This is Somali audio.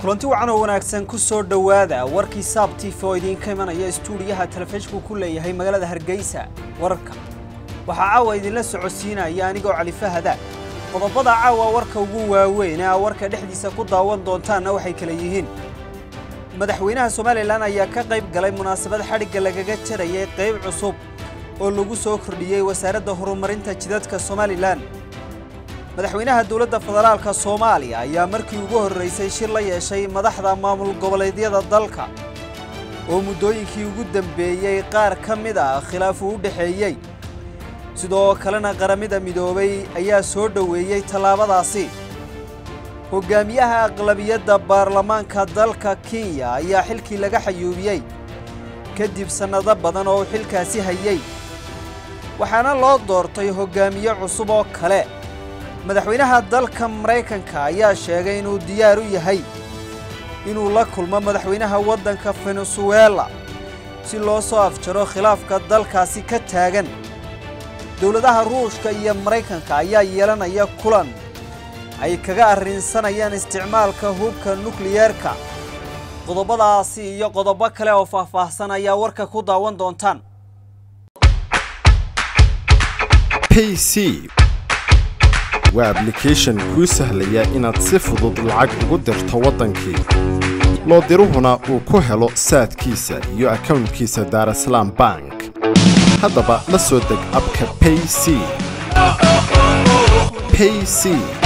kulanti wacan oo wanaagsan ku soo dhowaada warkii saab tif oo idiinka imanaya istuudiyaha telefishinku ku leeyahay magaalada hargeysa wararka waxaa caawa idinla socodsiinaya anigoo cali fahada qodobada caawa warka ugu waaweyn ee aa warka dhexdiisa ku daawan doontaanna waxay kala yihiin madaxweynaha somalilan ayaa ka qayb galay munaasabad xadhigga lagaga jarayay qayb cusub oo lagu soo kordhiyey wasaaradda horumarinta jidadka somalilan madaxweynaha dowladda federaalka soomaaliya ayaa markii ugu horraysay shir la yeeshay madaxda maamul goboleedyada dalka oo muddooyinkii ugu dambeeyey qaar ka mid ah khilaaf uu u dhexeeyey sidoo kalena qaramada midoobay ayaa soo dhoweeyey tallaabadaasi hoggaamiyaha aqlabiyadda baarlamaanka dalka kenya ayaa xilkii laga xayuubiyey kadib sannado badan oo uu xilkaasi hayey waxaana loo doortay hoggaamiye cusub oo kale madaxweynaha dalka maraykanka ayaa sheegay inuu diyaar u yahay inuu la kulmo madaxweynaha waddanka venezuela si loo soo afjaro khilaafka dalkaasi ka taagan dowladaha ruushka iyo maraykanka ayaa yeelanaya kulan ay kaga arrinsanayaan isticmaalka hubka nukliyeerka qodobadaasi iyo qodobo kale oo faahfaahsan ayaa warka ku daawan doontaan pc waa ablication kuu sahlaya inaad si fudud lacag ugu dirto waddankii loo diruhuna uu ku helo saadkiisa iyo akownkiisa daarasalaam bank haddaba la soo deg abka payc payc